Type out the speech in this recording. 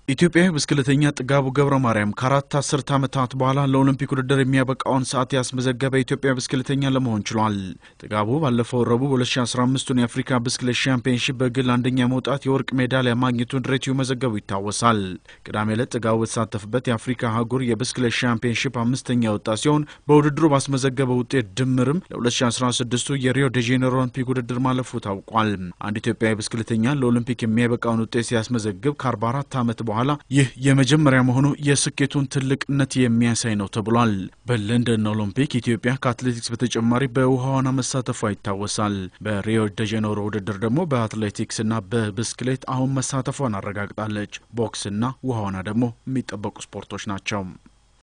ኢትዮጵያዊ ብስክሌተኛ ጥጋቡ ገብረ ማርያም ከአራት አስርት ዓመታት በኋላ ለኦሎምፒክ ውድድር የሚያበቃውን ሰዓት ያስመዘገበ ኢትዮጵያ ብስክሌተኛ ለመሆን ችሏል። ጥጋቡ ባለፈው ረቡዕ በ2015ቱን የአፍሪካ ብስክሌት ሻምፒዮንሺፕ በግል አንደኛ መውጣት የወርቅ ሜዳሊያ ማግኘቱን ድሬቲው መዘገቡ ይታወሳል። ቅዳሜ ዕለት ጥጋቡ በተሳተፍበት የአፍሪካ አህጉር የብስክሌት ሻምፒዮንሺፕ አምስተኛ ወጣ ሲሆን በውድድሩ ባስመዘገበው ውጤት ድምርም ለ2016ቱ የሪዮ ደ ጄኔሮ ኦሎምፒክ ውድድር ማለፉ ታውቋል። አንድ ኢትዮጵያዊ ብስክሌተኛ ለኦሎምፒክ የሚያበቃውን ውጤት ሲያስመዘግብ ከ44 ዓመት በኋላ ይህ የመጀመሪያ መሆኑ የስኬቱን ትልቅነት የሚያሳይ ነው ተብሏል። በለንደን ኦሎምፒክ ኢትዮጵያ ከአትሌቲክስ በተጨማሪ በውሃ ዋና መሳተፏ ይታወሳል። በሪዮ ደ ጄኔሮ ውድድር ደግሞ በአትሌቲክስና በብስክሌት አሁን መሳተፏን አረጋግጣለች። ቦክስና ውሃ ዋና ደግሞ የሚጠበቁ ስፖርቶች ናቸው።